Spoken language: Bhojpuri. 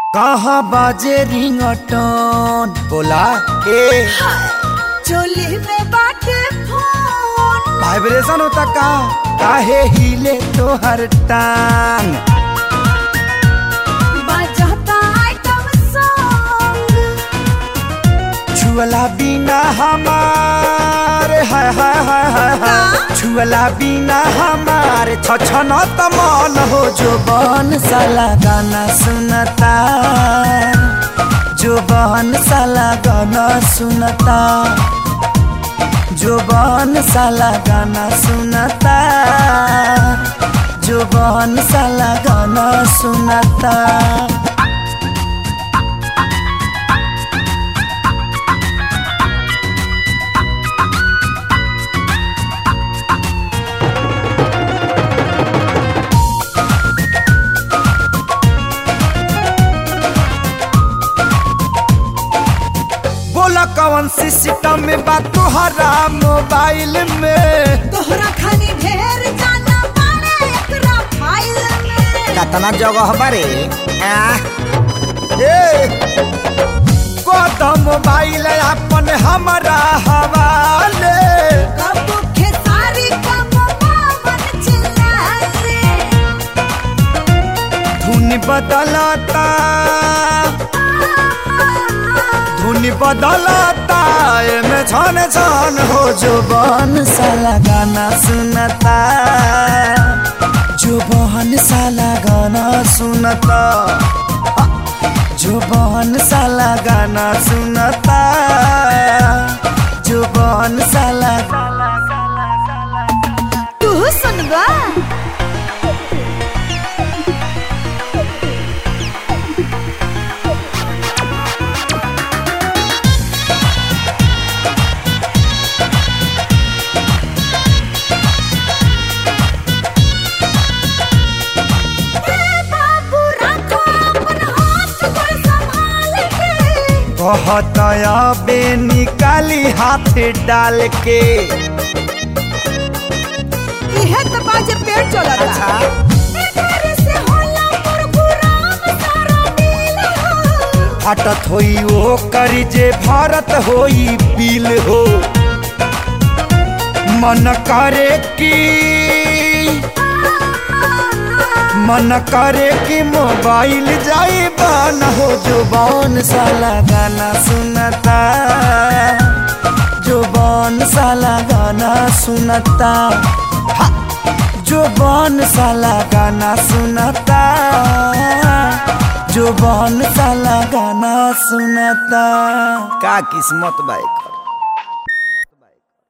कहाँ बाजे रिंगटोन बोला ए चोली में बाटे फोन वाइब्रेशन होता का काहे हिले तोहर टांग बजाता आइटम सॉन्ग छुअला बिना हमारे हाय हाय हाय हाय हाय छुअला बिना हमारे छछन तमन हो जो बन साला गाना सुनता जो बहन साला गाना सुनता जो बहन साला गाना सुनता जो बहन साला गाना सुनता बोला कौन सी सिस्टम में बात तुहरा मोबाइल में तोहरा खानी ढेर जाना पाने एकरा फाइल में कतना जगह बारे कदम मोबाइल अपन हमारा हवाले कब खेसारी कब बावन चिल्लाले धुन बदलता धुन बदलता एमे छन छन हो जो बन साला गाना सुनता जो बहन साला गाना सुनता जो बहन साला गाना सुनता जो बहन साला तू सुनबा बाबू रखो अपन हाथ पर संभाल के बहुत बे निकाली हाथ डाल के इहे त बाजे पेड़ चलता एकरे से होला प्रोग्राम सारा दिल हो हटत होई ओ करी जे भारत होई पील हो मन करे की मन करे कि मोबाइल जाई बन हो जो बन साला गाना सुनता जो बन साला गाना सुनता हा! जो बन साला गाना सुनता जो बन साला गाना सुनता का किस्मत बाइक